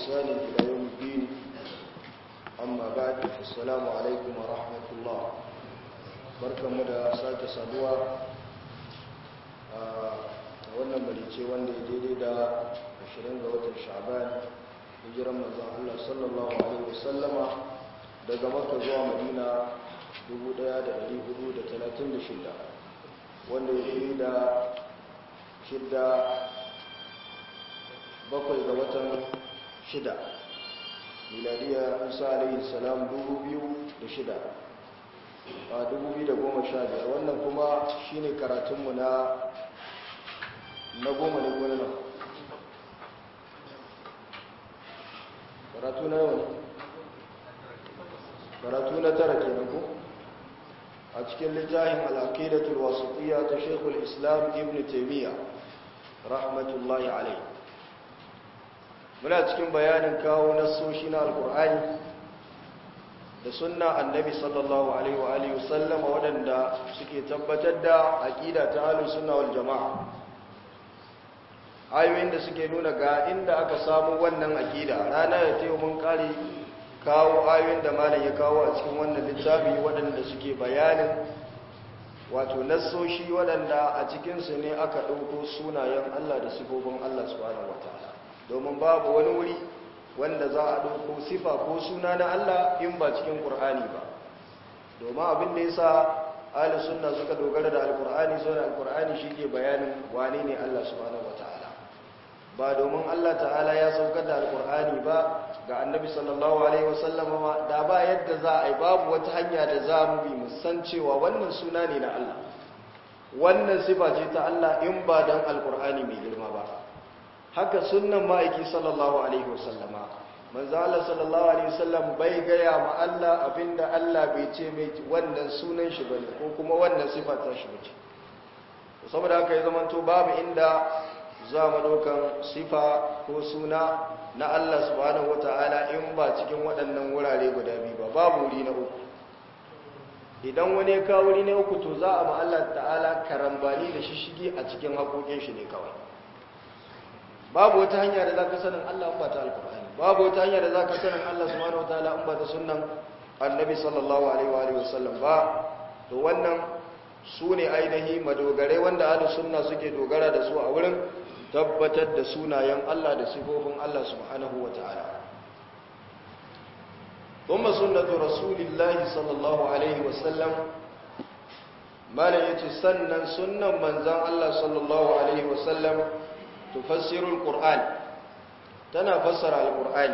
بإحسان إلى يوم الدين أما بعد السلام عليكم ورحمة الله barkan mu da sake saduwa a wannan barice wanda ya daidai da 20 ga watan sha'ban hijiran manzon Allah sallallahu alaihi wasallama daga Makka zuwa Madina 1436 wanda ya daidai da shidda bakwai ga watan shida miladiya isa alaihi salam 2006 a 2015 wannan kuma shine karatunmu na na goma ne gona nan karatu na yau ne karatu na tara kenan ko a cikin littafin al'aqidatul wasitiyya ta Sheikhul Islam Ibn Taymiyyah rahmatullahi alayhi muna cikin bayanin kawo nassoshi na alqur'ani da sunna annabi sallallahu alaihi wa alihi wasallama waɗanda suke tabbatar da aqida ta ahlus sunna wal jamaa ayoyin da suke nuna ga inda aka samu wannan aqida rana da tayo mun kare kawo ayoyin da malam ya kawo a cikin wannan littafi waɗanda suke bayanin wato nassoshi waɗanda a cikinsu ne aka ɗauko sunayen Allah da sifofin Allah subhanahu wataala domin babu wani wuri wanda za a ɗauko sifa ko suna na Allah in ba cikin ƙur'ani ba domin abin da ya sa ahli sunna suka dogara da alƙur'ani sau da alƙur'ani shi ke bayanin wane ne Allah subhanahu wataala ba domin Allah ta'ala ya saukar da alƙur'ani ba ga annabi sallallahu alaihi wasallama da ba yadda za a yi babu wata hanya da za mu bi musan cewa wannan suna ne na Allah wannan sifa ce ta Allah in ba dan alƙur'ani mai girma ba haka sunnan ma'aiki sallallahu alaihi wasallama manzo Allah sallallahu alaihi wasallam bai gaya ma Allah abinda Allah bai ce mai wannan sunan shi bane ko kuma wannan sifa ta shi bace saboda haka ya zamanto babu inda za mu ɗaukan sifa ko suna na Allah subhanahu wata'ala in ba cikin waɗannan wurare guda biyu ba babu wuri na uku idan wani ya kawo wuri na uku to za a ma Allah ta'ala karambani da shishigi a cikin haƙoƙin shi ne kawai babu wata hanya da za ka sanin Allah ba ta alƙur'ani babu wata hanya da za ka sanin Allah subhanahu wata'ala in ba ta sunnan annabi sallallahu alaihi wa sallam ba to wannan su ne ainihi madogare wanda ahlu sunna suke dogara da su a wurin tabbatar da sunayen Allah da sifofin Allah subhanahu wa ta'ala. Kuma sunnatu Rasulillahi sallallahu Alaihi wasallam, Malam ya ce sannan sunan manzan Allah sallallahu Alaihi wasallam tufassirul Qur'an tana fassara al-Qur'ani.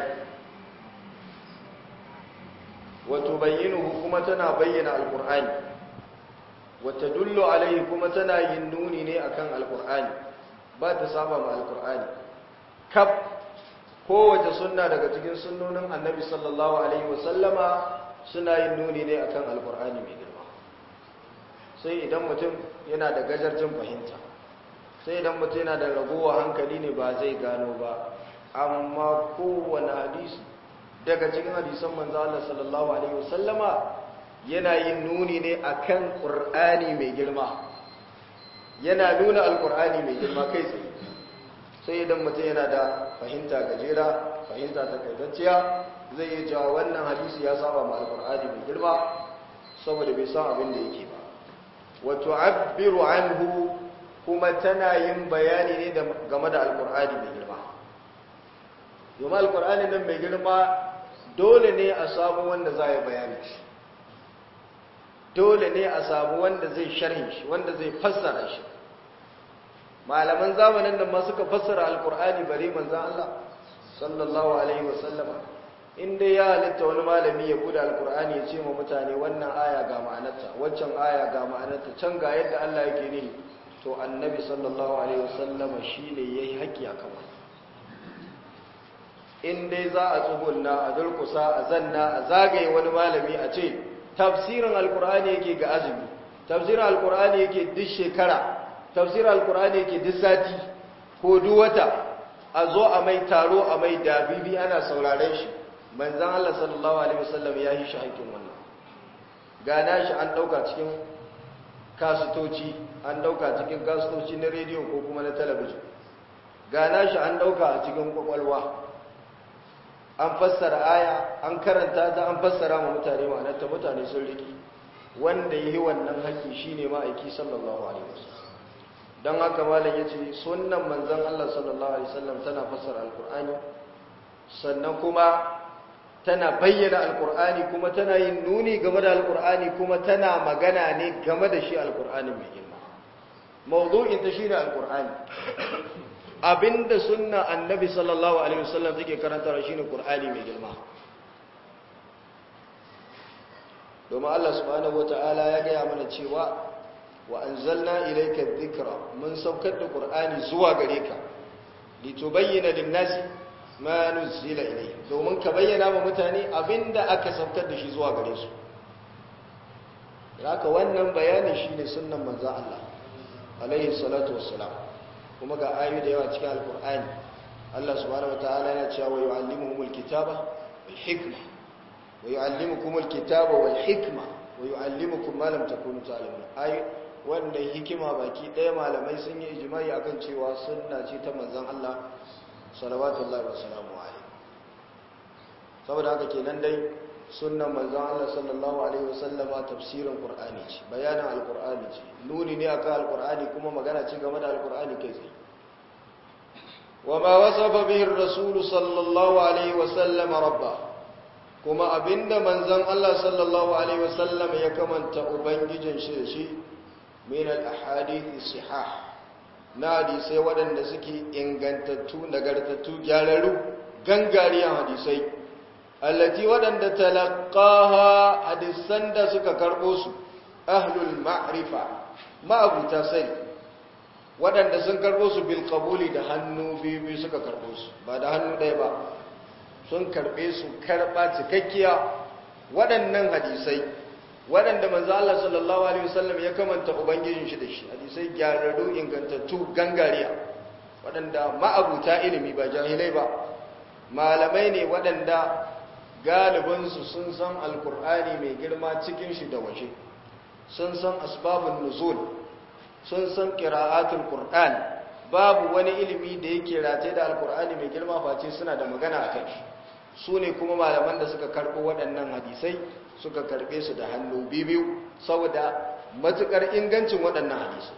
Wato bayyinuhu kuma tana bayyana al-Qur'ani, wata dullo alaihi kuma tana yin nuni ne akan al-Qur'ani. ba ta saba ma alkur'ani kaf kowace sunna daga cikin sunnonin annabi sallallahu alaihi wasallama suna yin nuni ne akan alkur'ani mai girma sai idan mutum yana da gajarjin fahimta sai idan mutum yana da ragowa hankali ne ba zai gano ba amma kowane hadisi daga cikin hadisan manzo Allah sallallahu alaihi wasallama yana yin nuni ne akan qur'ani mai girma yana nuna alkur'ani mai girma kai tsaye sai idan mutum yana da fahimta gajera fahimta takaitacciya zai yi jawa wannan hadisi ya saba ma alkur'ani mai girma saboda bai san abin da yake ba wato abbiru anhu kuma tana yin bayani ne game da alkur'ani mai girma domin alkur'ani nan mai girma dole ne a samu wanda za ya bayani shi dole ne a samu wanda zai sharhi shi wanda zai fassara shi malaman zamanin da ma suka fassara alkur'ani bare manzan Allah sallallahu alaihi wasallama inda ya halitta wani malami ya buɗe alkur'ani ya ce ma mutane wannan aya ga ma'anarta waccan aya ga ma'anarta can ga yadda Allah yake ne to annabi sallallahu alaihi wasallama shine yayi haƙƙi akan wannan in dai za a tsugunna a durkusa a zanna a zagaye wani malami a ce tafsirin alkur'ani yake ga azumi tafsirin alkur'ani yake duk shekara tafsirin alkur'ani yake duk sati ko duk wata a zo a mai taro a mai dabibi ana sauraren shi manzan Allah sallallahu alaihi wasallam ya yi shi haƙƙin wannan gana shi an ɗauka cikin kasutoci an ɗauka cikin kasutoci na rediyo ko kuma na talabijin gana shi an ɗauka a cikin kwakwalwa an fassara aya an karanta ta an fassara ma mutane ma'anarta mutane sun riki wanda yi wannan haƙƙi shine ma'aiki sallallahu alaihi wasallam dan haka malam yace sunnan manzon Allah sallallahu alaihi wasallam tana fassara alqur'ani sannan kuma tana bayyana alqur'ani kuma tana yin nuni game da alqur'ani kuma tana magana ne game da shi alqur'ani mai girma mawdu'in ta shine alqur'ani abinda sunna annabi sallallahu alaihi wasallam take karantawa shine qur'ani mai girma domin Allah subhanahu wataala ya gaya mana cewa wa anzalna ilayka dhikra mun saukar da qur'ani zuwa gare ka litubayyana lin-nasi ma nuzila ilayhim domin ka bayyana wa mutane abinda aka saukar da shi zuwa gare su haka wannan bayani shine sunnan manzon Allah alaihi salatu wassalam kuma ga ayoyi da yawa cikin alkur'ani Allah subhanahu wataala yana cewa wa yu'allimuhumul kitaba wal hikma wa yu'allimukumul kitaba wal hikma wa yu'allimukum ma lam takunu ta'lamun ai wannan hikima baki ɗaya malamai sun yi ijma'i akan cewa sunna ce ta manzon Allah sallallahu alaihi wasallam saboda haka kenan dai sunnan manzon Allah sallallahu alaihi wasallam tafsirin qur'ani ce bayanin alqur'ani ce nuni ne akan alqur'ani kuma magana ce game da alqur'ani kai tsaye wama wasafa bihi ar-rasul sallallahu alaihi wasallam rabba kuma abinda manzon Allah sallallahu alaihi wasallam ya kamanta ubangijin shi da shi min al-ahadith sihah na hadisai waɗanda suke ingantattu nagartattu gyararru gangariyan hadisai allati waɗanda talaqaha hadisan da suka karɓo su ahlul ma'rifa ma'abuta sai waɗanda sun karɓo su bil qabuli da hannu biyu suka karɓo su ba da hannu ɗaya ba sun karɓe su karɓa cikakkiya waɗannan hadisai waɗanda manzo Allah sallallahu alaihi wasallam ya kamanta ubangijin shi da shi hadisai gyararru ingantattu gangariya waɗanda ma'abuta ilimi ba jahilai ba malamai ne waɗanda galibinsu sun san alkur'ani mai girma cikin shi da waje sun san asbabun nuzul sun san qira'atul qur'an babu wani ilimi da yake rataye da alkur'ani mai girma face suna da magana a kai su ne kuma malaman da suka karɓo waɗannan hadisai suka karɓe su da hannu biyu saboda matuƙar ingancin waɗannan hadisai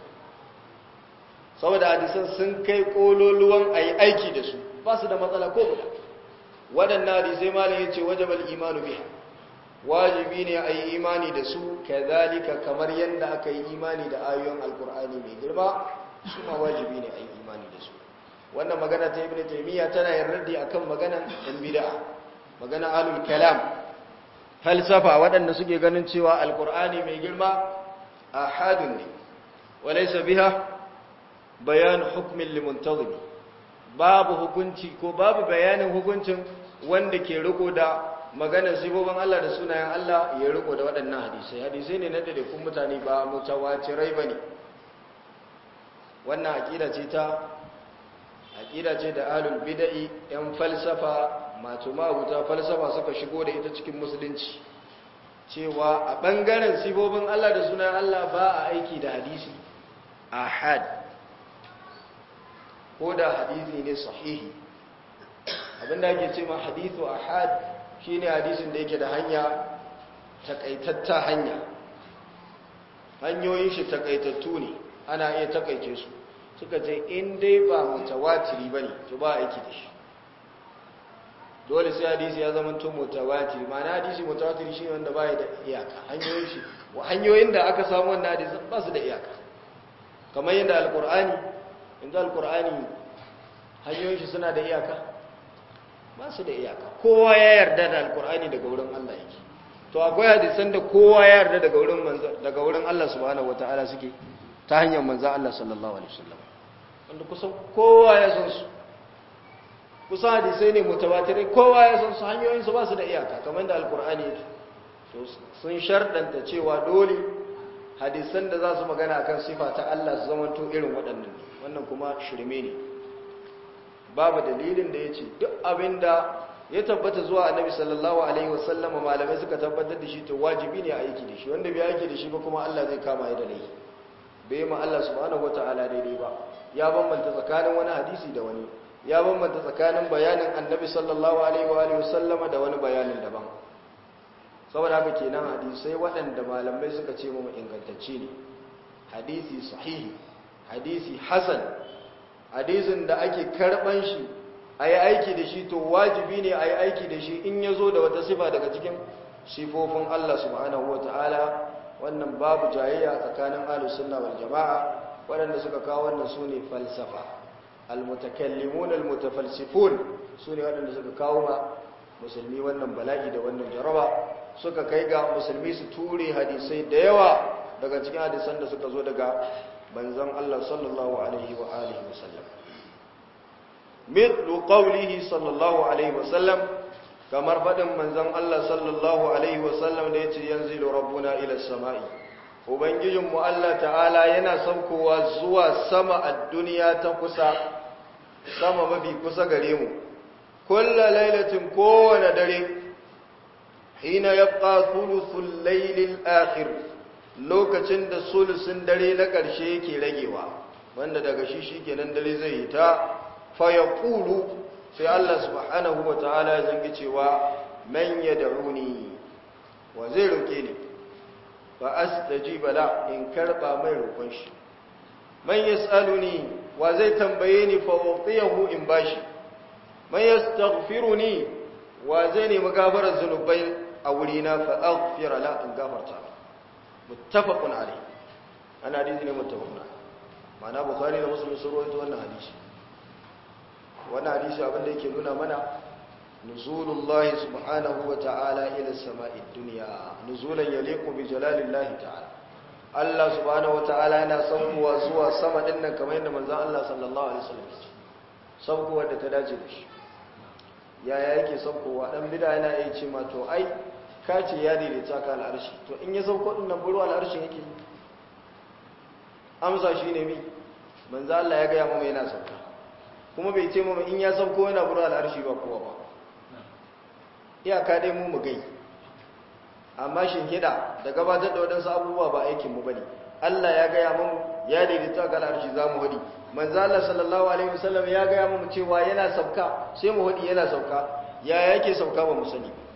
saboda hadisan sun kai ƙololuwan a yi aiki da su ba su da matsala ko guda waɗannan hadisai malam ya ce wajabal imanu biha wajibi ne a yi imani da su kazalika kamar yadda aka yi imani da ayoyin alkur'ani mai girma su ma wajibi ne a yi imani da su wannan magana ta ibn taymiya tana yin raddi akan maganan ɗan bid'a magana alul kalam falsafa waɗanda suke ganin cewa alkur'ani mai girma ahadun ne walaysa biha bayan hukmin limuntazimi babu hukunci ko babu bayanin hukuncin wanda ke riko da maganar sifofin Allah da sunayen Allah ya riko da waɗannan hadisai hadisai ne na kun mutane ba mutawatirai bane wannan aqida ce ta aqida ce da ahlul bid'i yan falsafa masu mabuta falsafa suka shigo da ita cikin musulunci cewa a bangaren sifofin Allah da sunayen Allah ba a aiki da hadisi ahad ko da hadisi ne sahihi abinda ake ce ma hadithu ahad shine hadisin da yake da hanya takaitatta hanya hanyoyin shi takaitattu ne ana iya takaice su suka ce in dai ba mutawatiri bane to ba aiki da shi dole sai hadisi ya zama to mutawatiri ma'ana hadisi mutawatiri shine wanda baya da iyaka hanyoyin shi hanyoyin da aka samu wannan hadisin ba su da iyaka kamar yadda alqur'ani inda alqur'ani hanyoyin shi suna da iyaka ba su da iyaka kowa ya yarda da alqur'ani daga wurin Allah yake to akwai hadisan da kowa ya yarda daga wurin manzo daga wurin Allah subhanahu wataala suke ta hanyar manzo Allah sallallahu alaihi wasallam wanda kusan kowa ya san su kusan hadisai ne mutawatirai kowa ya san su hanyoyin su ba su da iyaka kamar da alqur'ani yake to sun shardanta cewa dole hadisan da za su magana akan sifa ta Allah su zamanto irin waɗannan wannan kuma shirme ne babu dalilin da ya ce duk abin da ya tabbata zuwa annabi sallallahu alaihi wasallam malamai suka tabbatar da shi to wajibi ne a aiki da shi wanda bai aiki da shi ba kuma Allah zai kama ya da laifi bai ma Allah subhanahu wataala daidai ba ya bambanta tsakanin wani hadisi da wani ya bambanta tsakanin bayanin annabi sallallahu alaihi wa alihi wasallama da wani bayanin daban saboda haka kenan hadisai waɗanda malamai suka ce mu ingantacce ne hadisi sahihi hadisi hasan hadisin da ake karban shi a yi aiki da shi to wajibi ne a yi aiki da shi in ya zo da wata sifa daga cikin sifofin Allah subhanahu wa ta'ala wannan babu jayayya tsakanin ahlus sunna wal jama'a waɗanda suka kawo wannan su ne falsafa almutakallimun almutafalsifun su ne waɗanda suka kawo ma musulmi wannan bala'i da wannan jaraba suka kai ga musulmi su ture hadisai da yawa daga cikin hadisan da suka zo daga banzan Allah sallallahu alaihi wa alihi wa sallam mithlu qawlihi sallallahu alaihi wa sallam kamar fadin manzon Allah sallallahu alaihi wa sallam da yace yanzilu rabbuna ila samai ubangijin mu Allah ta'ala yana saukowa zuwa sama a duniya ta kusa sama mafi kusa gare mu kulla lailatin kowane dare hina yabqa thuluthul laylil akhir lokacin da sulusun dare na ƙarshe yake ragewa wanda daga shi shikenan dare zai yi ta fa yaqulu sai Allah subhanahu wataala ya zangi cewa man yad'uni wa zai roke ni fa astajiba la in karba mai roƙon shi man yas'aluni wa zai tambaye ni fa utiyahu in bashi man yastaghfiruni wa zai nemi gafarar zunubai a wurina fa aghfira la in gafarta muttafaqun alayh ana hadisi ne muttafaqun ma'ana bukhari da muslim sun rawaito wannan hadisi wannan hadisi abin da yake nuna mana nuzulullahi subhanahu wa ta'ala ila sama'id dunya nuzulan yaliqu bi jalalillahi ta'ala Allah subhanahu wa ta'ala yana saukowa zuwa sama din nan kamar yadda manzon Allah sallallahu alaihi wasallam ya ce saukowa da ta dace da shi yaya yake saukowa dan bid'a yana iya ce ma to ai ka ce ya daidaita ka al'arshi to in ya sauko din nan buru al'arshin yake amsa shine mi manzo Allah ya ga ya mu yana sauka kuma bai ce mu in ya sauko yana buru al'arshi ba kowa ba iyaka dai mu mu gai amma shin hida da gabatar da wadansu abubuwa ba aikin mu bane Allah ya ga ya mu ya daidaita ka al'arshi za mu hadi manzo Allah sallallahu alaihi wasallam ya ga ya mu cewa yana sauka sai mu hadi yana sauka ya yake sauka ba mu sani ba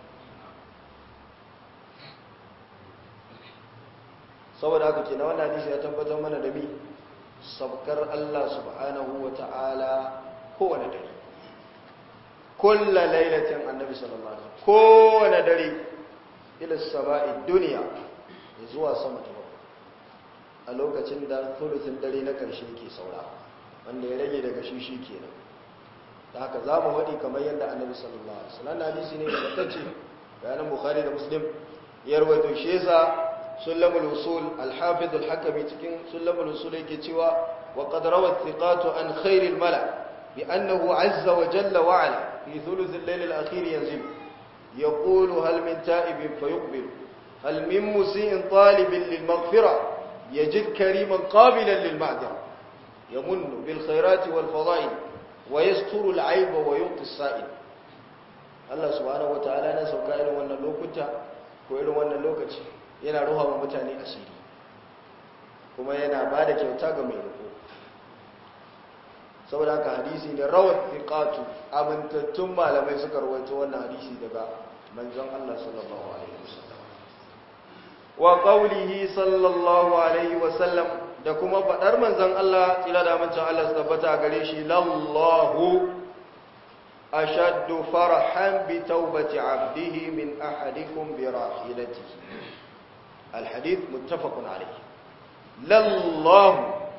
saboda haka kenan wannan hadisi ya tabbatar mana da mi sabkar Allah subhanahu wata'ala kowane dare kullu lailatin annabi sallallahu alaihi wasallam kowane dare ila sama'i dunya zuwa sama ta bakwai a lokacin da thuluthin dare na karshe yake saura wanda ya rage daga shi shi kenan da haka za mu waɗi kamar yadda annabi sallallahu alaihi wasallam hadisi ne da tace bayanan bukhari da muslim ya rawaito shi yasa سلم الوصول الحافظ الحكمي cikin سلم الوصول yake cewa وقد روى الثقات عن خير الملأ بأنه عز وجل وعلا في ثلث الليل الأخير ينزل يقول هل من تائب فيقبل هل من مسيء طالب للمغفرة يجد كريما قابلا للمعذرة يمن بالخيرات والفضائل ويستر العيب ويعطي السائل الله سبحانه وتعالى نسوك إلى وأن اللوكتا وإلى وأن اللوكتا yana ruha wa mutane asiri kuma yana ba da kyauta ga mai riko saboda haka hadisi da rawar fiqatu amintattun malamai suka rawaito wannan hadisi daga manzon Allah sallallahu alaihi wasallam wa qawlihi sallallahu alaihi wasallam da kuma fadar manzon Allah tsira da manzon Allah su tabbata gare shi lallahu ashaddu farhan bi tawbati abdihi min ahadikum bi rahilatihi الحديث متفق عليه لله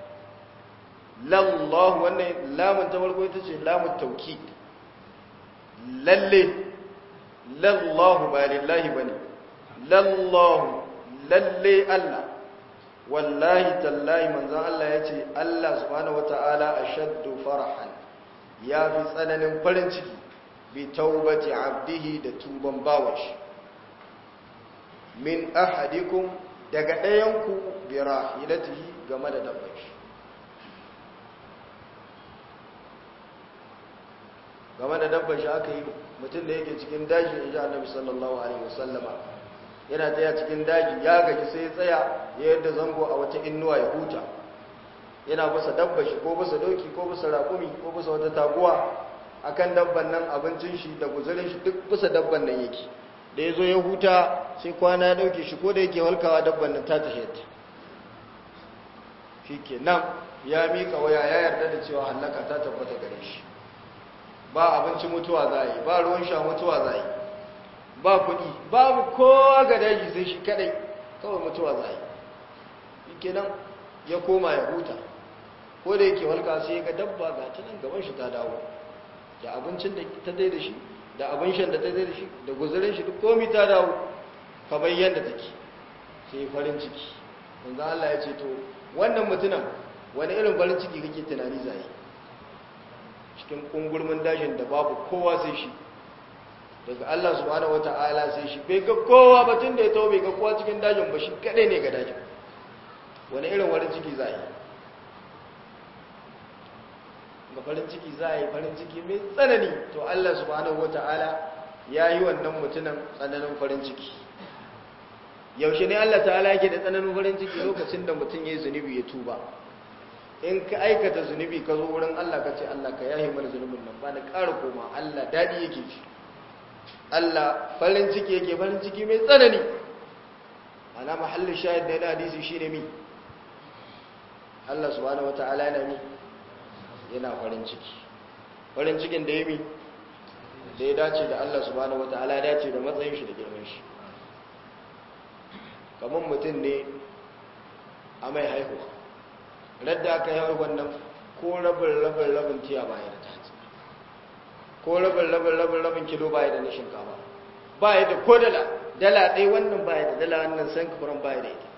لله wannan lamun ta farko ita ce lamun tawkid lalle lallahu ba lillahi bane lallahu lalle Allah wallahi tallahi manzon Allah yace Allah subhanahu wataala ashaddu farahan ya fi tsananin farin ciki bi taubati abdihi da tuban bawashi min ahadikum daga ɗayanku bi rahilatihi game da dabbar shi game da dabbar shi aka yi mutum da yake cikin daji in ji annabi sallallahu alaihi wasallama yana tsaya cikin daji ya gaji sai ya tsaya ya yadda zango a wata innuwa ya huta yana bisa dabba shi ko bisa doki ko bisa raƙumi ko bisa wata taguwa akan dabban nan abincin shi da guzurin shi duk bisa dabban nan yake da ya zo ya huta sai kwana ya ɗauke shi ko da yake walkawa dabban nan ta tahiyarta shi ke nan ya miƙa waya ya yarda da cewa hallaka ta tabbata gare shi ba abinci mutuwa za yi ba ruwan sha mutuwa za yi ba kuɗi babu kowa ga daji sai shi kadai kawai mutuwa za yi shi ke nan ya koma ya huta ko da yake walka sai ga dabba ga ta nan gaban shi ta dawo da abincin da ta dai da shi da abin shan da ta dai da shi da guzurin shi duk komi ta dawo kamar yadda take sai farin ciki yanzu Allah ya ce to wannan mutumin wani irin farin ciki kake tunani zai cikin kungurmin dajin da babu kowa sai shi daga Allah subhanahu wata'ala sai shi bai ga kowa ba tun da ya tawo bai ga kowa cikin dajin ba shi kadai ne ga dajin wani irin farin ciki zai ga farin ciki zai farin ciki mai tsanani to Allah subhanahu wata'ala ya yi wannan mutumin tsananin farin ciki yaushe ne Allah ta'ala yake da tsananin farin ciki lokacin da mutum ya yi zunubi ya tuba in ka aikata zunubi ka zo wurin Allah ka ce Allah ka yahi mana zunubin nan ba na ƙara koma Allah daɗi yake ci Allah farin ciki yake farin ciki mai tsanani ana mahallin shahid da yana hadisi shi ne mi Allah subhanahu wata'ala yana mi yana farin ciki farin cikin da ya mi da ya dace da Allah subhanahu wata'ala ya dace da matsayin shi da girman shi kamar mutum ne a mai haihuwa radda aka yi haihuwan nan ko rabin rabin rabin tiya baya da tatsi ko rabin rabin rabin rabin kilo baya da na shinkafa baya da ko dala dala ɗaya wannan baya da dala wannan san kafuran baya da ita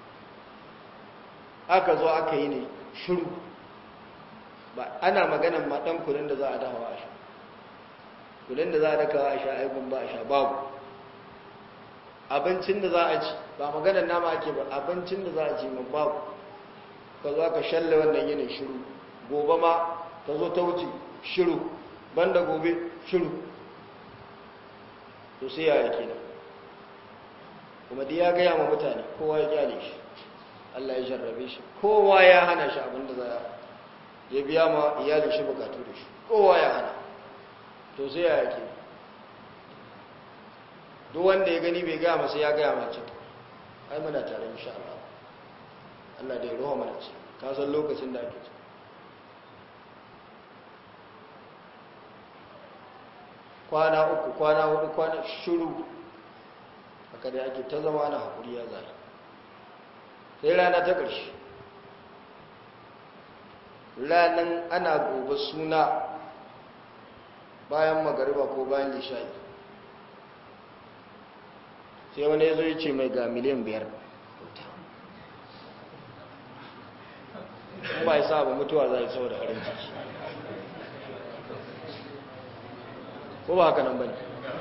aka zo aka yi ne shiru ba ana maganan ma ɗan kudin da za a dawa a sha kudin da za a dakawa a sha aikun ba a sha babu abincin da za a ci ba maganar nama ake ba abincin da za a ci man babu ka zo ka shalle wannan yinin shiru gobe ma ta zo ta wuce shiru banda gobe shiru to sai ya yake nan kuma dai ya gaya ma mutane kowa ya kyale shi Allah ya jarrabe shi kowa ya hana shi abin da za ya biya ma iyalin shi bukatu da shi kowa ya hana to sai ya yake duk wanda ya gani bai gaya masa ya gaya mace ai muna tare insha Allah Allah da ya roha mana ce ka san lokacin da ake ci kwana uku kwana hudu kwana shiru haka da ake ta zama na hakuri ya zai sai rana ta ƙarshe ranan ana gobe suna bayan magariba ko bayan lishayi sai wani ya zo ya ce mai ga miliyan biyar ba ya sa ba mutuwa za a yi saboda farin ciki ko ba haka nan ba ne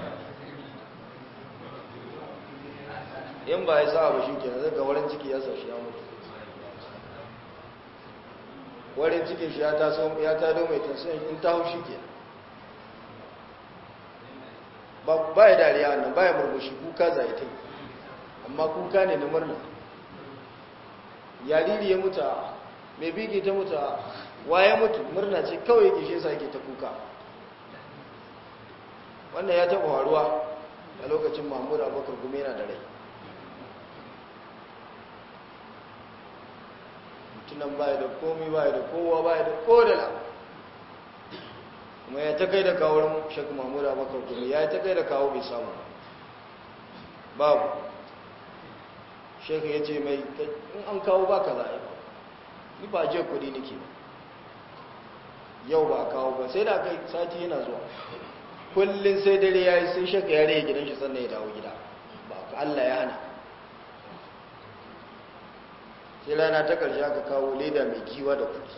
in ba ya sa ba shi ke zai ga warin ciki ya sa shi ya mutu warin cikin shi ya tado mai tansiyon in ta hau shi ke ba ya dariya wannan ba ya murmushi kuka zai ta amma kuka ne na murna yariri ya mutu mai bigi ta mutu waye mutu murna ce kawai yake shi yake ta kuka wannan ya taɓa faruwa a lokacin mahmud abubakar kuma yana da rai mutunan baya da komi baya da kowa baya da kodala kuma ya ta kai da kawo shek mahmud abubakar kuma ya ta kai da kawo bai samu babu shek ya ce mai in an kawo ba ka za'a ni ba je kudi nake ba yau ba kawo ba sai da kai sati yana zuwa kullum sai dare ya yi sai shaka ya rage gidan shi sannan ya dawo gida ba ka Allah ya hana sai rana ta ƙarshe aka kawo leda mai giwa da kudi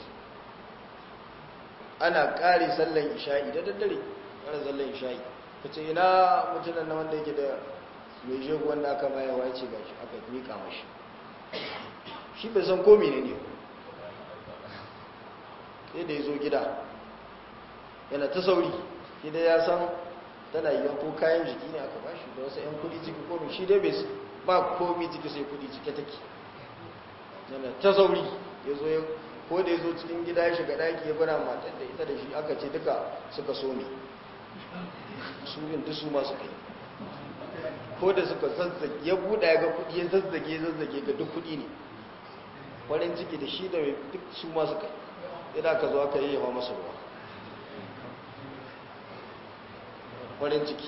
ana ƙari sallan isha'i da daddare ƙara sallan isha'i ka ce ina mutunan na wanda yake da mai jego wanda aka mayawa ya ce ga shi aka miƙa mashi shi bai san komi ne ne sai da ya zo gida yana ta sauri gida ya san tana yi ko kayan jiki ne aka bashi da wasu 'yan kudi ciki komi shi dai bai ba komi ciki sai kudi cike take yana ta sauri ya zo ko da ya zo cikin gida ya shiga daki ya bana matar da ita da shi aka ce duka suka so ne su bin duk su masu kai ko da suka zazzage ya buɗa ya ga kuɗi ya zazzage ya zazzage ga duk kuɗi ne farin ciki da shi da duk su masu kai idan aka zo aka yi yawa masa ruwa farin ciki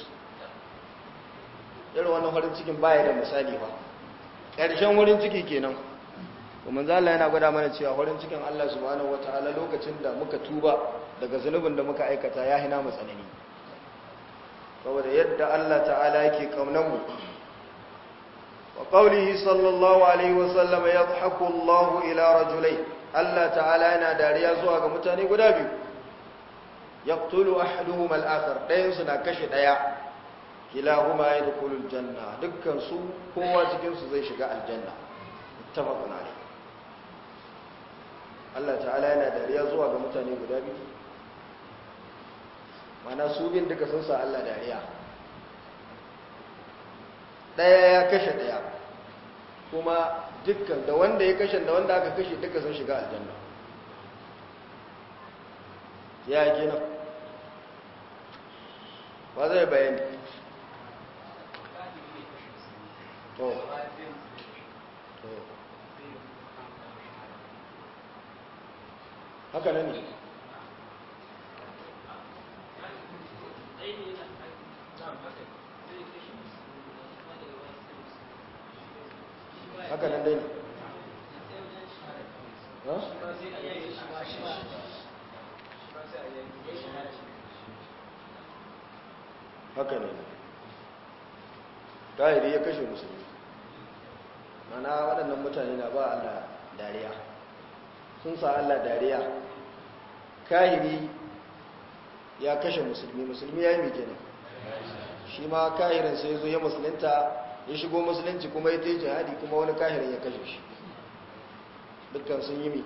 irin wannan farin cikin baya da misali ba ƙarshen farin ciki kenan kuma zala yana gwada mana cewa farin cikin Allah subhanahu wataala lokacin da muka tuba daga zunubin da muka aikata ya hina mu tsanani saboda yadda Allah ta'ala yake kaunan mu wa qawlihi sallallahu alaihi wa sallam yadhaku Allah ila rajulain Allah ta'ala yana dariya zuwa ga mutane guda biyu yaqtulu ahaduhuma al-akhar dayan su na kashe daya kilahuma yadkhulul janna dukkan su kowa cikin su zai shiga aljanna muttafaqun alayh Allah ta'ala yana dariya zuwa ga mutane guda biyu mana su bin duka sun sa Allah dariya daya ya kashe daya kuma dukkan da wanda ya kashe da wanda aka kashe duka sun shiga aljanna ya gina ba zai bayani to to haka nan ne haka nan dai ne haka ne tahiri ya kashe musulmi mana waɗannan mutane na ba Allah dariya sun sa Allah dariya kahiri ya kashe musulmi musulmi ya yi mai kenan shi ma kahirin sai zo ya musulunta ya shigo musulunci kuma ya teji jihadi kuma wani kahirin ya kashe shi dukkan sun yi mi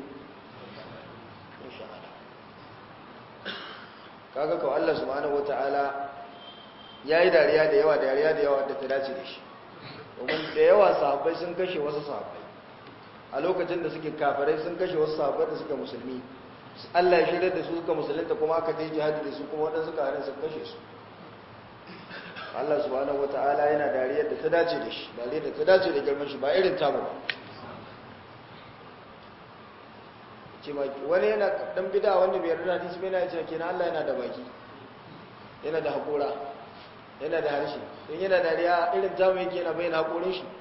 kaga kawo Allah subhanahu wata'ala ya yi dariya da yawa dariya da yawa da ta dace da shi domin da yawa sahabbai sun kashe wasu sahabbai a lokacin da suke kafarai sun kashe wasu sahabbai da suka musulmi Allah ya shirya da su suka musulunta kuma aka ta yi jihadi da su kuma waɗansu kaharin sun kashe su Allah subhanahu wata'ala yana dariyar da ta dace da shi dariyar da ta dace da girman shi ba irin tamu ba ce baki wani yana dan bida wanda bai yarda hadisi bai na ce kenan Allah yana da baki yana da hakora yana da harshe in yana dariya irin tamu yake yana bayyana hakorin shi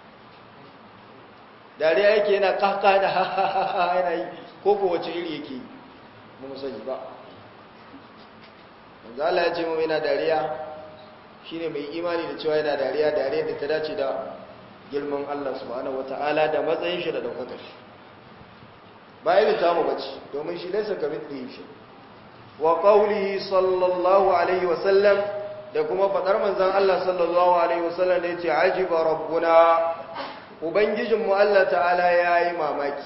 dariya yake yana kaka da ha ha ha yana yi ko ko wace iri yake yi ba mu sani ba manzo Allah ya ce mu yana dariya shine mai imani da cewa yana dariya dariya da ta dace da girman Allah subhanahu wataala da matsayin shi da daukakar shi ba irin tamu bace domin shi laysa kamithlihi shi wa qawlihi sallallahu alaihi wa sallam da kuma fadar manzon Allah sallallahu alaihi wa sallam da yace ajiba rabbuna ubangijinmu Allah ta'ala yayi mamaki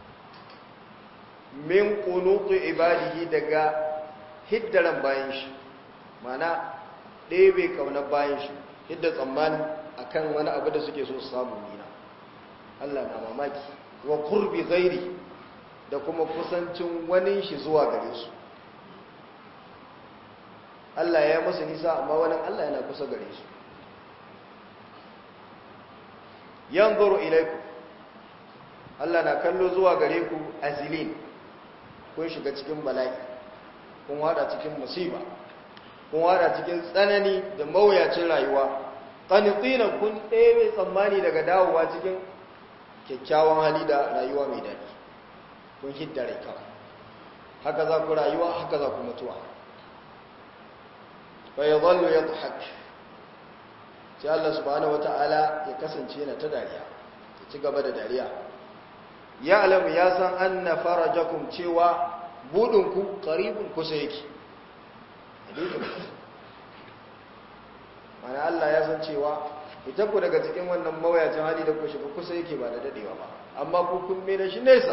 min qunutu ibadihi daga hiddaran bayan shi mana ɗebe kaunar bayan shi hidda tsammani akan wani abu da suke so su samu nina Allah na mamaki wa kurbi gairi da kuma kusancin wani shi zuwa gare su Allah ya musu nisa amma wani Allah yana kusa gare su yanzuru ilaiku Allah na kallo zuwa gare ku azilin kun shiga cikin bala'i kun wada cikin musiba kun wada cikin tsanani da mawuyacin rayuwa qanitina kun ɗebe tsammani daga dawowa cikin kyakkyawan hali da rayuwa mai daɗi kun hidda rai kawai haka za ku rayuwa haka za ku mutuwa fa yadhallu yadhhak sai Allah subhanahu wata'ala ya kasance yana ta dariya ya ci gaba da dariya ya alamu ya san anna farajakum cewa budinku qaribun kusa yake mana Allah ya san cewa ita ku daga cikin wannan mawayacin hali da ku shiga kusa yake ba da dadewa ba amma ku kun mai da shi nesa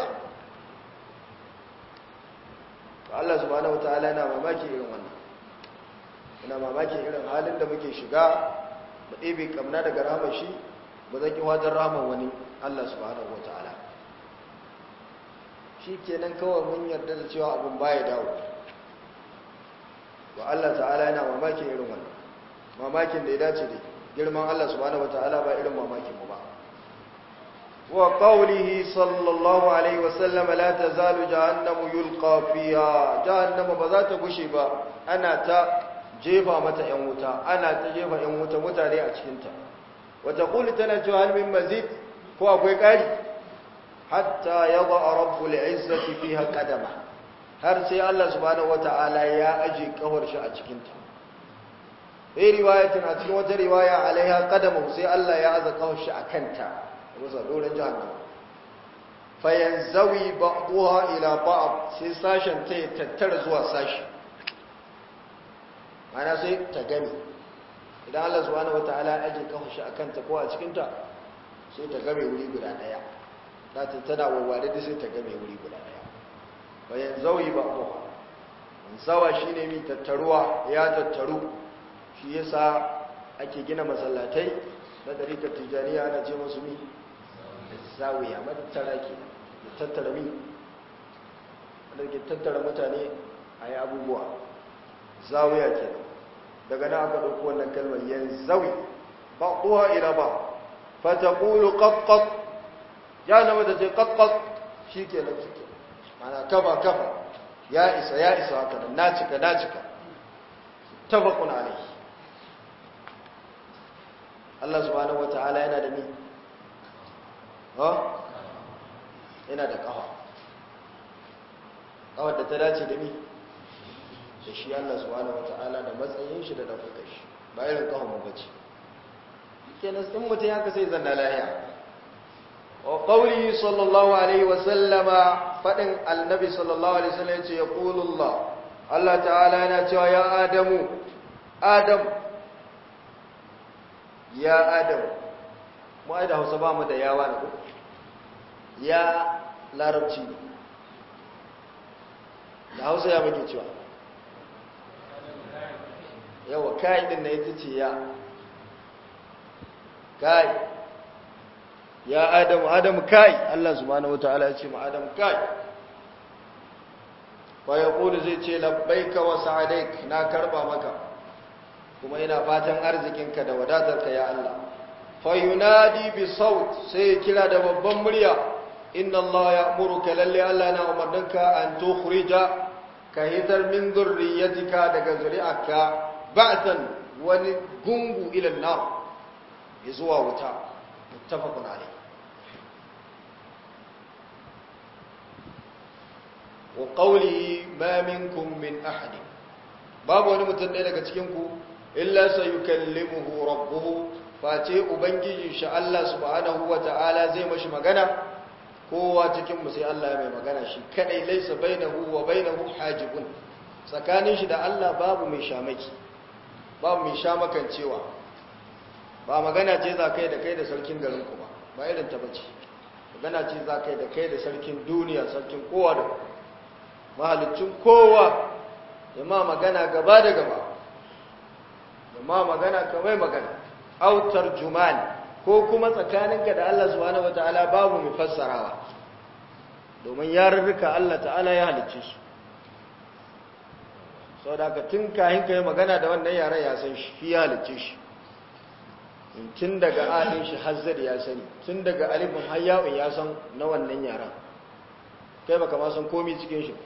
to Allah subhanahu wataala yana mamaki irin wannan yana mamaki irin halin da muke shiga mu ɗebe kamna daga rahmar shi ba zan ki wajen rahmar wani Allah subhanahu wataala shi shi kenan kawai mun yarda da cewa abin baya dawo wa Allah ta'ala yana mamakin irin wannan mamakin da ya dace da girman Allah subhanahu wata'ala ba irin mamakin mu ba wa qawlihi sallallahu alaihi wa sallam la tazalu jahannamu yulqa fiha jahannama ba za ta gushe ba ana ta jefa mata yan wuta ana ta jefa yan wuta mutane a cikin ta wa taqulu tana cewa hal min mazid ko akwai kari hatta yadha rabbul izzati fiha qadama har sai Allah subhanahu wata'ala ya aje kawar shi a cikin ta sai riwayatin a cikin wata riwaya alaiha qadamu sai Allah ya aza kawar shi akan ta rusa doren jahannam fa yanzawi ba'daha ila ba'd sai sashen ta tattara zuwa sashi ana sai ta gani idan Allah subhanahu wata'ala ya aje kawar shi akan ta ko a cikin ta sai ta game wuri guda daya ta tana wawware da sai ta game wuri guda daya bayan zauyi ba ko zawa shine mi tattaruwa ya tattaru shi yasa ake gina masallatai na dariƙar tijaniya ana ce musu mi zawiya matattara ke da tattara mi wanda ke tattara mutane a yi abubuwa zawiya ke daga na aka ɗauki wannan kalmar yan zawi ba kowa ira ba fata ƙulu ƙaƙƙaƙ ya na mata ce ƙaƙƙaƙ shi ke nan shi ke mana kafa kafa ya isa ya isa haka nan na cika na cika tafakun alai Allah subhanahu wata'ala yana da ni ha yana da kafa kawar da ta dace da ni da shi Allah subhanahu wata'ala da matsayin shi da daukakar shi ba irin kafa mu bace kenan in mutum ya ka sai zanna lahiya wa qawli sallallahu alaihi wa sallama fadin annabi sallallahu alaihi wasallam yace yaqulu Allah Allah ta'ala yana cewa ya adamu adam ya adam mu ai da Hausa ba mu da yawa ne ko ya larabci da Hausa ya muke cewa yawa kai din na ita ce ya kai ya adamu adamu kai Allah subhanahu wataala ya ce ma adamu kai fa yaqulu zai ce labbaika wa sa'adaik na karba maka kuma ina fatan arzikinka da wadatarka ya Allah fa yunadi bi saut sai kira da babban murya inna Allah ya'muruka lalle Allah na umarninka an tukhrija ka hitar min dhurriyyatika daga zuri'arka ba'tan wani gungu ila nar zuwa wuta muttafaqun alayh wa qawli ma minkum min ahad babu wani mutum ɗaya daga cikin ku illa sayukallimuhu rabbuhu face ubangijin shi Allah subhanahu wata'ala zai mashi magana kowa cikin mu sai Allah ya mai magana shi kadai laysa bainahu wa bainahu hajibun tsakanin shi da Allah babu mai shamaki babu mai shamakancewa ba magana ce za kai da kai da sarkin garin ku ba ba irin ta bace magana ce za kai da kai da sarkin duniya sarkin kowa da mahalicin kowa ya ma magana gaba da gaba ya ma magana kamar magana autar jumani ko kuma tsakaninka da Allah subhanahu wataala babu mai fassarawa domin yarurruka Allah ta'ala ya halicce su sau da ka tun kahin ka yi magana da wannan yaren ya san shi ya halicce shi tun daga alin shi hazzar ya sani tun daga alifin hayyawun ya san na wannan yaren kai baka ma san komi cikin shi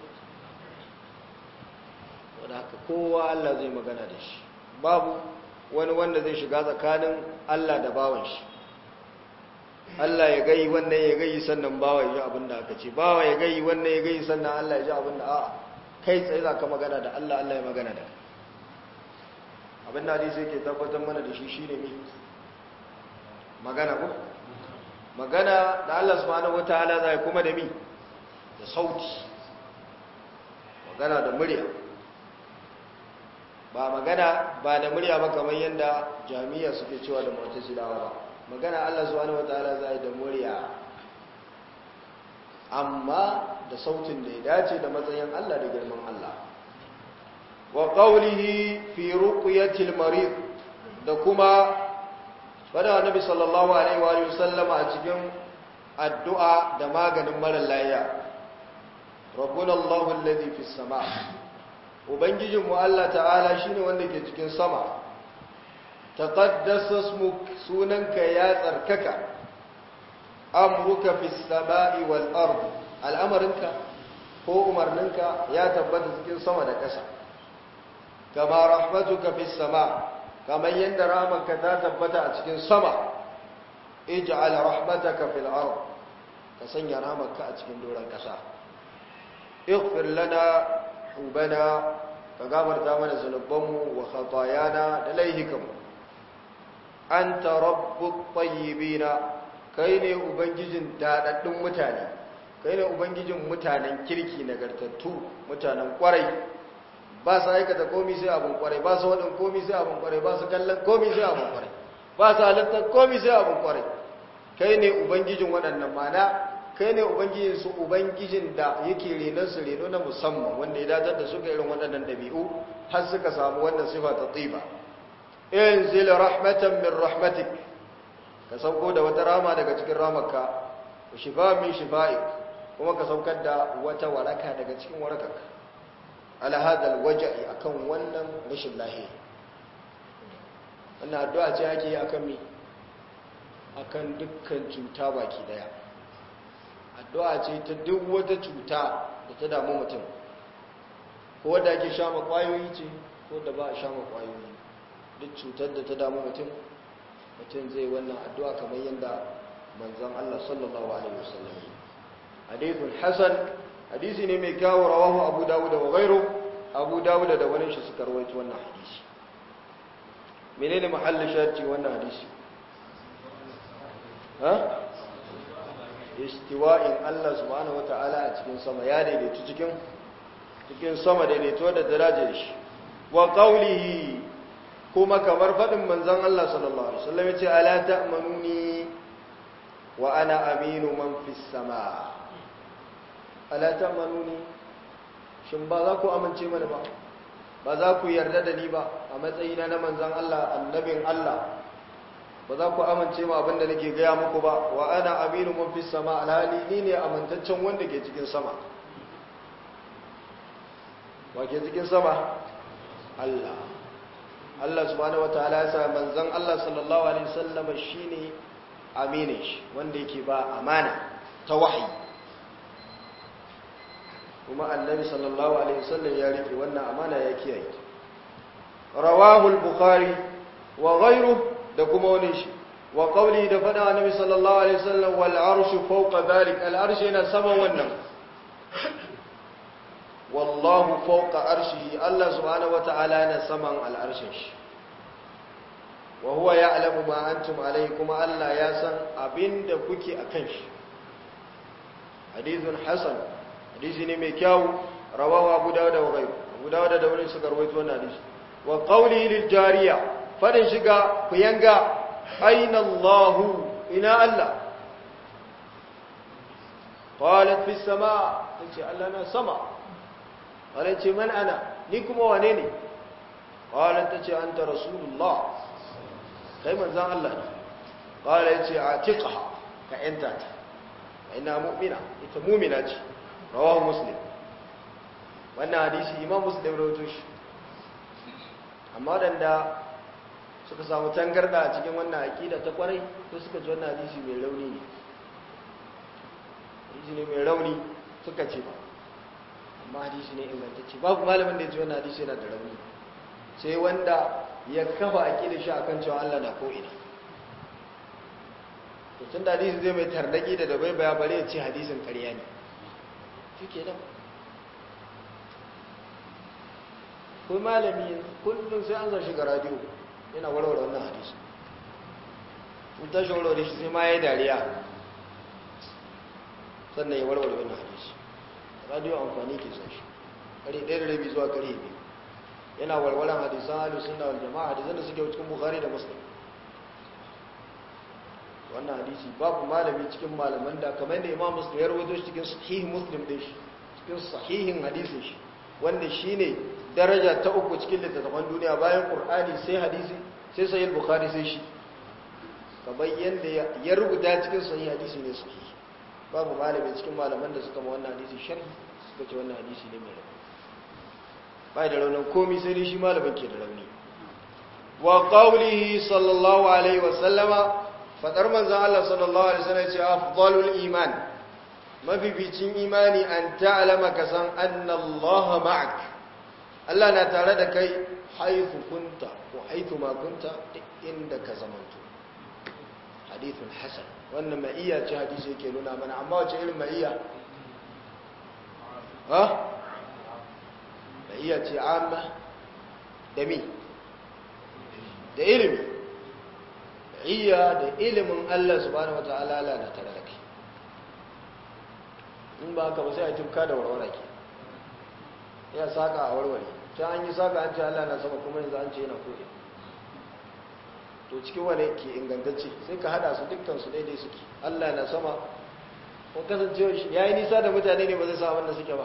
wadda haka kowa Allah zai magana da shi babu wani wanda zai shiga tsakanin Allah da bawan shi Allah ya gai wannan ya gai sannan bawa ya ji abin da aka ce bawa ya gai wannan ya gai sannan Allah ya ji abin da a'a kai tsaye za ka magana da Allah Allah ya magana da abin da hadisi yake tabbatar mana da shi shine ne magana ko magana da Allah subhanahu wataala zai kuma da mi da sauti magana da murya ba magana ba da murya ba kamar yadda jami'a suke cewa da mu'tazilawa ba magana Allah subhanahu wataala zai da murya amma da sautin da ya dace da matsayin Allah da girman Allah wa qawlihi fi ruqyatil marid da kuma bada annabi sallallahu alaihi wa sallama a cikin addu'a da maganin mara lafiya rabbuna Allahu alladhi fis sama ubangijin mu Allah ta'ala shine wanda ke cikin sama taqaddasa ismuk sunanka ya tsarkaka amruka fis sama'i wal ard al'amarinka ko umarninka ya tabbata cikin sama da ƙasa kama rahmatuka fis sama kamar yadda rahmanka ta tabbata a cikin sama ij'al rahmataka fil ard ka sanya rahmanka a cikin doron ƙasa ighfir lana hubana ka gafarta mana zunubanmu wa khatayana da laihikanmu anta rabbut tayyibina kai ne ubangijin dadaddun mutane kai ne ubangijin mutanen kirki nagartattu mutanen kwarai ba su aikata komi sai abin kwarai ba su waɗin komi sai abin kwarai ba su kallon komi sai abin kwarai ba su halittar komi sai abin kwarai kai ne ubangijin waɗannan mana kai ne ubangijin su ubangijin da yake renon su reno na musamman wanda ya datar da suka irin waɗannan ɗabi'u har suka samu wannan sifa ta tsiba in zila rahmatan min rahmatik ka sauko da wata rama daga cikin ramarka wa shifa min shifa'ik kuma ka saukar da wata waraka daga cikin warakarka ala hadal waja'i akan wannan rashin lahiya wannan addu'a ce ake yi akan mi akan dukkan cuta baki daya addu'a ce ta duk wata cuta da ta damu mutum ko wadda ake sha kwayoyi ce ko da ba a sha kwayoyi duk cutar da ta damu mutum mutum zai wannan addu'a kamar yadda manzon Allah sallallahu alaihi wasallam hadithun hasan hadisi ne mai kyawu rawahu abu dawud wa ghairu abu dawud da wani shi suka rawaito wannan hadisi menene mahallin shahidi wannan hadisi ha istiwa'in Allah subhanahu wata'ala a cikin sama ya daidaitu cikin cikin sama daidaito da darajar shi wa qawlihi kuma kamar fadin manzon Allah sallallahu alaihi wasallam yace ala ta'manuni wa ana aminu man fis sama ala ta'manuni shin ba za ku amince mana ba ba za ku yarda da ni ba a matsayina na manzon Allah annabin Allah ba za ku amince ma abinda nake gaya muku ba wa ana aminu mun fi sama alhali ni ne amintaccen wanda ke cikin sama wa ke cikin sama Allah Allah subhanahu wataala ya sa manzon Allah sallallahu alaihi wasallam shine aminin shi wanda yake ba amana ta wahayi kuma annabi sallallahu alaihi wasallam ya rike wannan amana ya kiyaye rawahu al-bukhari wa ghayruhu da kuma wani shi wa qawli da fada annabi sallallahu alaihi wasallam wal arshu fawqa dhalik al arshu yana saman wannan wallahu fawqa arshihi Allah subhanahu wataala yana saman al arshin shi wa huwa ya'lamu ma antum alayhi kuma Allah ya san abinda kuke akan shi hadithun hasan hadisi ne mai kyau rawahu abu dawud wa ghayru abu dawud da wani suka rawaito wannan hadisi wa qawli lil jariya fadin shiga ku yanga aina Allahu ina Allah qalat fi sama tace Allah na sama wala ce man ana ni kuma wane ne qalat tace anta rasulullah kai manzon Allah ne qala yace atiqha ka enta ta ina mu'mina ita mu'mina ce rawahu muslim wannan hadisi imam muslim rawaito shi amma wadanda suka samu tangarda a cikin wannan aƙida ta kwarai to suka ji wannan hadisi mai rauni ne hadisi ne mai rauni suka ce ba amma hadisi ne ingantacce babu malamin da ya ji wannan hadisi yana da rauni sai wanda ya kafa aƙida shi akan cewa Allah na ko'ina to tun da hadisi zai mai tarnaki da dabai baya bare ya ce hadisin ƙarya ne shi ke nan ko malami kullum sai an zar shiga radiyo yana warware wannan hadisi in tashi warware shi sai ma ya yi dariya sannan ya warware wannan hadisi radiyo amfani ke son shi kare ɗaya da rabi zuwa kare biyu yana warwaran hadisan halu suna wal jama'a hadisan da suke cikin bukhari da muslim wannan hadisi babu malami cikin malaman da kamar da imam muslim ya rawaito shi cikin sahih muslim din shi cikin sahihin hadisin shi wanda shine daraja ta uku cikin littattafan duniya bayan qur'ani sai hadisi sai sahih bukhari sai shi kamar yanda ya rubuta cikin sahih hadisi ne sahih babu malami cikin malaman da suka ma wannan hadisi sharhi suka ce wannan hadisi ne mai rauni bai da raunin komi sai dai shi malamin ke da rauni wa qawlihi sallallahu alaihi wa sallama fadar manzon Allah sallallahu alaihi wasallam ce afdalul iman mafificin imani an ta'lama ka san anna Allah ma'ak Allah na tare da kai haythu kunta ko haythu ma kunta duk inda ka zamanto hadithun hasan wannan ma'iyya ce hadisi yake nuna mana amma wace irin ma'iyya ha ma'iyya ce amma da mi da ilimi iya da ilimin Allah subhanahu wata'ala Allah na tare da kai in ba haka ba sai a tufka da warware ke ya saka a warware ta an yi saka an ce Allah na sama kuma yanzu an ce yana koyi to cikin wane ke ingantacce sai ka hada su dukkan su daidai suke Allah na sama ko kasancewa shi yayi nisa da mutane ne ba zai sa abin da suke ba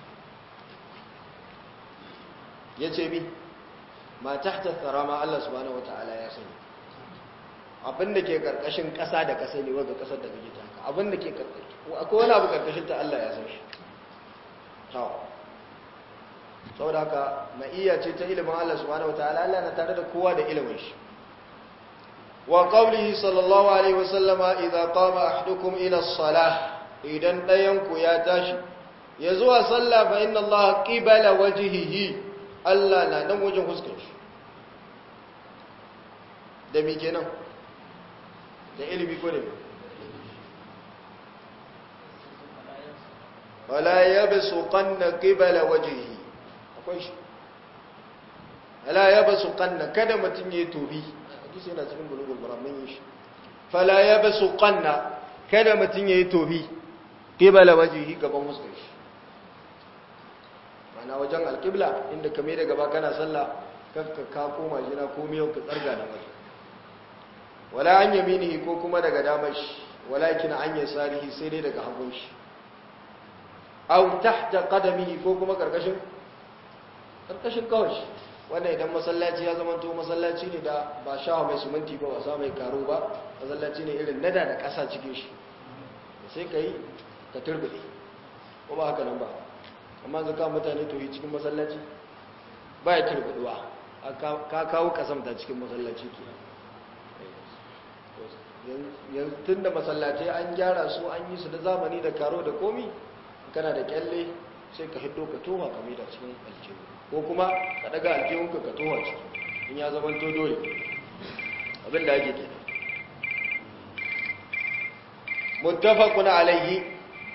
yace bi ma tahta tsarama Allah subhanahu wata'ala ya sani abinda ke karkashin ƙasa da ƙasa ne wadda ƙasar da kake ta haka abinda ke karkashin akwai wani abu karkashin ta Allah ya san shi tawo saboda haka ma'iyya ce ta ilimin Allah subhanahu wataala Allah na tare da kowa da ilimin shi wa qawlihi sallallahu alaihi wa sallama idza qama ahadukum ila as-salah idan dayan ku ya tashi ya zuwa sallah fa inna Allah qibala wajhihi Allah na dan wajen fuskar shi da me kenan da ilimi ko ne wala yabsu qanna qibala wajhihi akwai shi wala yabsu qanna kada mutun yayi tobi hadisi yana cikin bulugul maram mun yi shi fala yabsu qanna kada mutun yayi tobi qibala wajhihi gaban fuskar shi mana wajen alqibla inda kame da gaba kana sallah kakka ka koma jina ko miyau ka tsarga da wajen wala an yaminihi ko kuma daga damar shi walakin an yasarihi sai dai daga hagun shi aw tahta qadamihi ko kuma karkashin karkashin kawai wanda idan masallaci ya zama to masallaci ne da ba shawa mai suminti ba wasa mai karo ba masallaci ne irin nada da kasa cikin shi sai kai ka turbude ko ba haka nan ba amma zaka mutane to yi cikin masallaci ba ya turbuduwa ka kawo kasamta cikin masallaci kenan yanzu tun da masallatai an gyara su an yi su da zamani da karo da komi kana da kyalle sai ka hiddo ka towa ka da cikin aljihu ko kuma ka daga aljihunka ka towa ciki in ya zama to dole abin da ake ke muttafaqun alayhi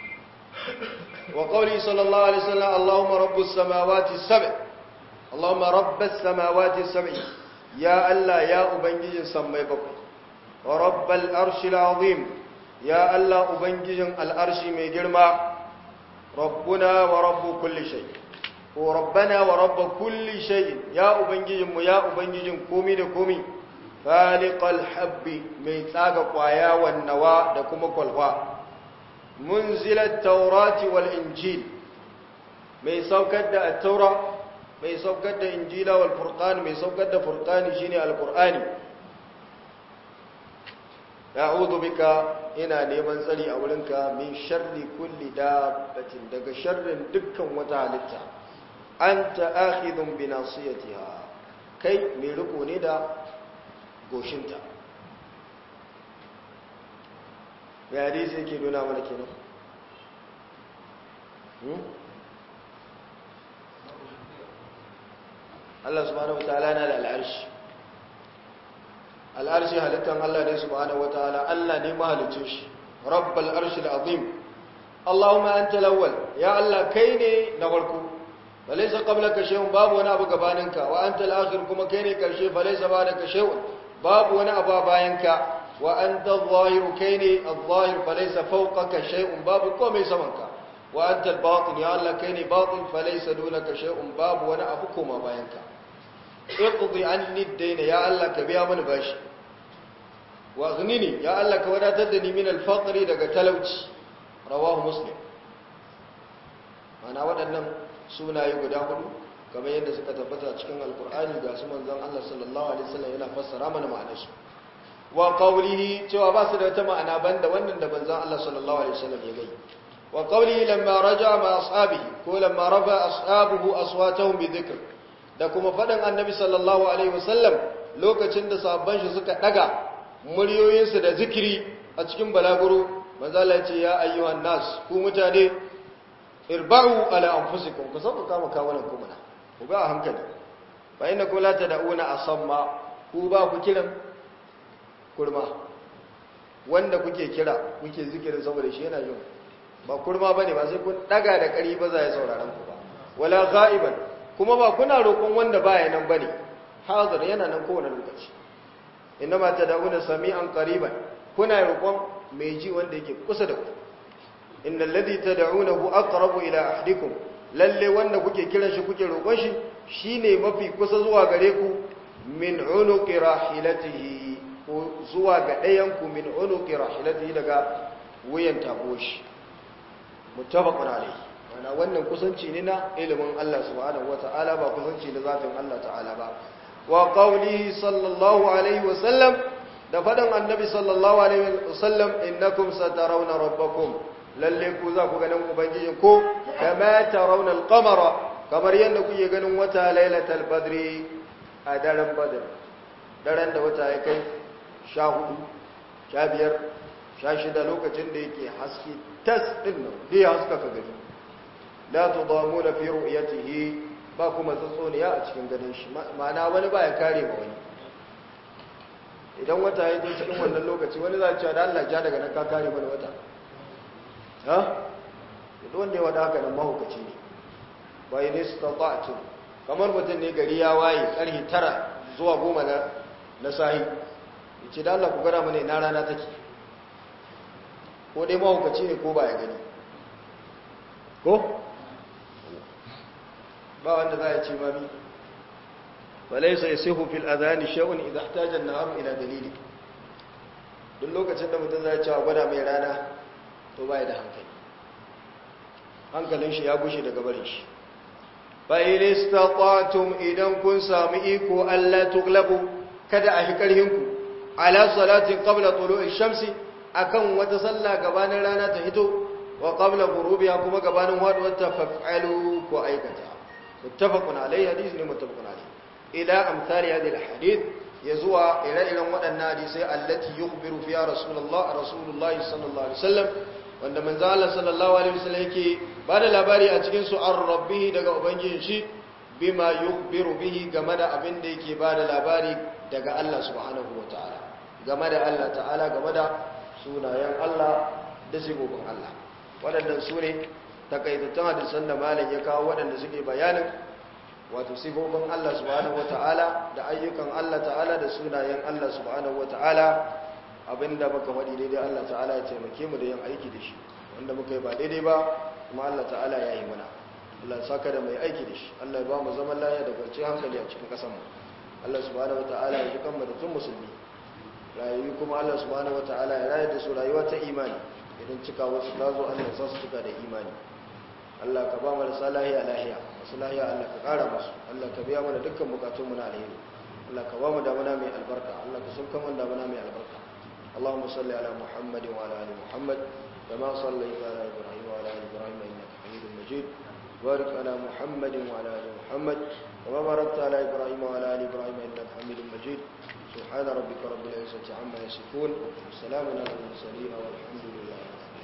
wa qawli sallallahu alaihi wasallam allahumma rabbus samawati sab' allahumma rabbas samawati sab' ya allah ya ubangijin sammai bakwai ورب الأرش العظيم يا الله أبنجي الأرش من جرما ربنا ورب كل شيء وربنا ورب كل شيء يا أبنجي يا أبنجي كومي دكومي فالق الحب ميثاق قوايا والنواء دكم كلها منزل التوراة والإنجيل ميثاق التوراة ميثاق الإنجيل والفرقان ميثاق فرقان شيني القرآن a'udhu bika ina neman tsari a wurinka min sharri kulli dabbatin daga sharrin dukkan wata halitta anta akhidhun bi nasiyatiha kai mai riko ne da goshinta ya hadisi yake nuna mana kenan Allah subhanahu wataala na da al'arshi al'arshi halittar Allah ne subhanahu wataala Allah ne mahalicin shi rabbal arshil azim Allahumma anta lawwal ya Allah kai ne na farko falaysa qablaka shay'un babu wani abu gabaninka wa anta al-akhir kuma kai ne karshe falaysa ba'daka shay'un babu wani abu bayanka wa anta adh-dhahir kai ne adh-dhahir falaysa fawqaka shay'un babu komai samanka wa anta al-batin ya Allah kai ne batin falaysa dunaka shay'un babu wani abu koma bayanka iqdi anni ad-dayna ya Allah ka biya mani bashi wa ghnini ya Allah ka wadatar da ni min al-faqri daga talauci rawahu muslim ana waɗannan sunaye guda hudu kamar yadda suka tabbata cikin alkur'ani ga su manzon Allah sallallahu alaihi wasallam yana fassara mana ma'anarsu wa qawlihi cewa ba su da wata ma'ana banda wannan da manzon Allah sallallahu alaihi wasallam ya gai wa qawli lamma raja ma ashabihi ko lamma rafa ashabuhu aswatahum bi dhikr da kuma fadan annabi sallallahu alaihi wasallam lokacin da sahabban shi suka daga muryoyinsu da zikiri a cikin balaguro manzo Allah ya ce ya ayyuhan nas ku mutane irba'u ala anfusikum ku sauka kama kawunan ku mana ku ba a hankali fa innakum la tad'una asamma ku ba ku kiran kurma wanda kuke kira kuke zikirin saboda shi yana yin ba kurma bane ba sai kun daga da kari ba za ya sauraron ku ba wala ghaiban kuma ba kuna roƙon wanda baya nan bane hazir yana nan kowane lokaci inma tad'una sami'an qariban kuna roƙon mai ji wanda yake kusa da ku innal ladhi tad'unahu aqrabu ila ahdikum lalle wanda kuke kiran shi kuke roƙon shi shine mafi kusa zuwa gare ku min unuqi rahilatihi ko zuwa ga ɗayan ku min unuqi rahilatihi daga wuyan taboshi muttafaqun alayhi wana wannan kusanci ne na ilimin Allah subhanahu wata'ala ba kusanci na zatin Allah ta'ala ba wa qawli sallallahu alaihi wa sallam da fadan annabi sallallahu alaihi wa sallam innakum satarawna rabbakum lalle ku za ku ganin ubangijin ko kama tarawna al-qamara kamar yadda kuke ganin wata lailatul badri a daren badr daren da wata ya kai 14 15 16 lokacin da yake haske tas din nan dai haska ka gani la tudamuna fi ru'yatihi ba kuma tsotsoniya a cikin ganin shi ma'ana wani ba ya kare ma wani idan wata ya zo cikin wannan lokaci wani za a cewa da Allah ja daga nan ka kare mana wata ha duk wanda ya wada haka nan mahaukaci ne ba yi nista ta'atu kamar mutum ne gari ya waye karhi tara zuwa goma na na sahi ya ce da Allah ku gara mana ina rana take ko dai mahaukaci ne ko ba ya gani ko ba wanda za a ce mami balai sai sihu fil adhani shay'un idha ihtaja an-nahar ila dalili duk lokacin da mutum zai ce a gwada mai rana to bai da hankali hankalin shi ya gushe daga barin shi fa in istata'tum idan kun sami iko Allah tuglabu kada a hikarhin ku ala salatin qabla tulu'i shamsi akan wata sallah gabanin rana ta hito wa qabla ghurubiha kuma gabanin haduwar ta fa'alu ko aikata muttafaqun alayhi hadisi ne muttafaqun alayhi ila amsali hadhihi alhadith yazuwa ire-iren waɗannan hadisai allati yukhbiru fiha rasulullah rasulullah sallallahu alaihi wasallam wanda manzo Allah sallallahu alaihi wasallam yake bada labari a cikin su an rabbih daga ubangijin shi bima yukhbiru bihi game da abin da yake bada labari daga Allah subhanahu wataala game da Allah ta'ala game da sunayen Allah da sifofin Allah waɗannan su ne takaitattun hadisan da malam ya kawo waɗanda suke bayanin wato sifofin Allah subhanahu wata'ala da ayyukan Allah ta'ala da sunayen Allah subhanahu wata'ala abinda muka faɗi daidai Allah ta'ala ya taimake mu da yin aiki da shi wanda muka yi ba daidai ba kuma Allah ta'ala ya yi mana Allah saka da mai aiki da shi Allah ya ba mu zaman lafiya da kwanciyar hankali a cikin ƙasar mu Allah subhanahu wata'ala ya ji kanmu da tun musulmi rayu kuma Allah subhanahu wata'ala ya rayar da su rayuwa ta imani idan cika wasu ta zo Allah ya sa su cika da imani Allah ka ba mu da salahiya lahiya masu lahiya Allah ka kara musu Allah ka biya mana dukkan bukatunmu na alheri Allah ka ba mu damuna mai albarka Allah ka sauka mana damuna mai albarka Allahumma salli ala Muhammad wa ala ali Muhammad kama sallaita ala Ibrahim wa ala ali Ibrahim innaka Hamidum Majid barik ala Muhammad wa ala ali Muhammad kama barakta ala Ibrahim wa ala ali Ibrahim innaka Hamidum Majid سبحان ربك رب العزة عما يصفون وسلام على المرسلين والحمد لله